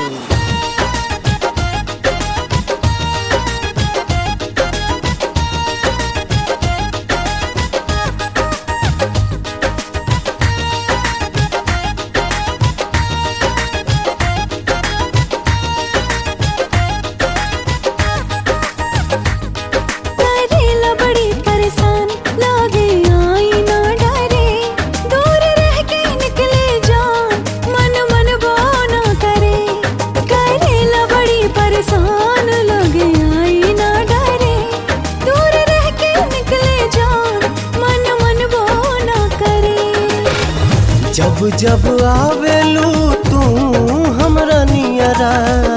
करेला बड़ी परेशान लागे आई ना डरे दूर रह के निकले जान मन मन वो ना करे करेला बड़ी परेशान लागे आई ना डरे दूर रह के निकले जान मन मन वो ना करे जब जब आवेलू तू हमरा नियरा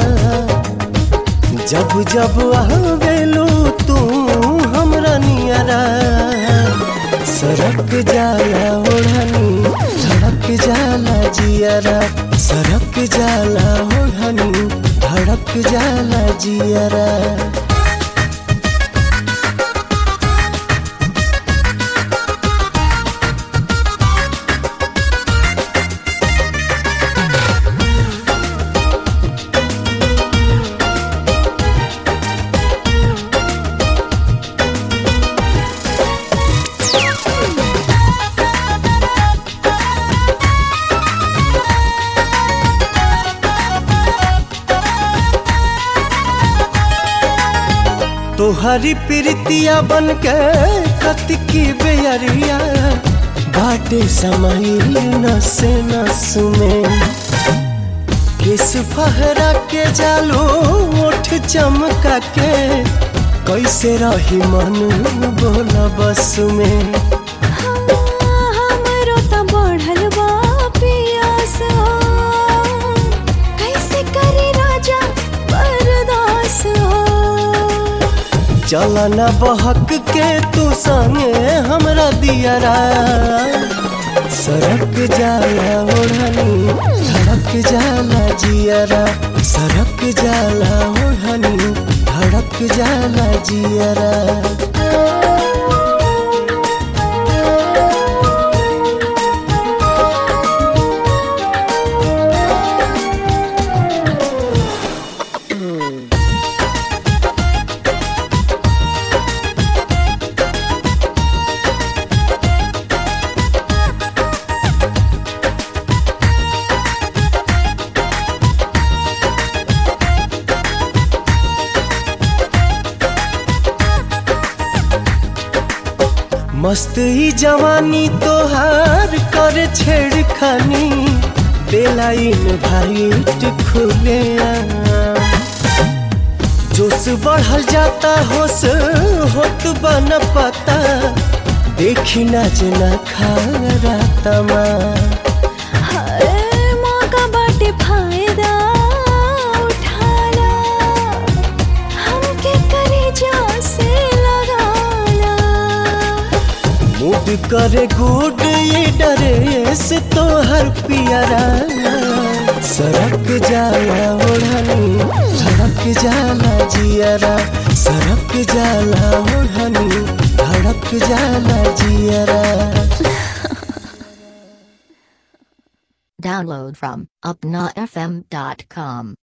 जब जब आवेलू तू हमरा नियरा सरक जाला ओढ़नी धड़क जाला जियरा सरक जाला ओढ़नी धड़क जाला जियरा तोहरी प्रीतिया बन के कतिकी बेअरिया बाटे समाइल नसे नस में किस फहरा के जालो ओठ चमका के कैसे रही मन बोला बस में हमरो त बढ़ल बा पियास हो कैसे करे राजा बर्दास हो चलना बहक के तू संगे हमरा दियरा सरक जाला ओढ़नी धड़क जाला जियरा सरक जाला ओढ़नी धड़क जाला जियरा मस्त ही जवानी तोहार कर छेड़खानी बेलाइन भाईट खुले जोश बढ़ल जाता होश होत बन पता देखी ना जना खा रातमा हर मौका बाटे फायदा उठाला हमके करे जा से लगाला मूड करे गुड ये डरे से तो हर पियरा सरक जाला ओढ़नी धड़क जाला जियरा सरक जाला ओढ़नी धड़क जाला जियरा Download from upnafm.com.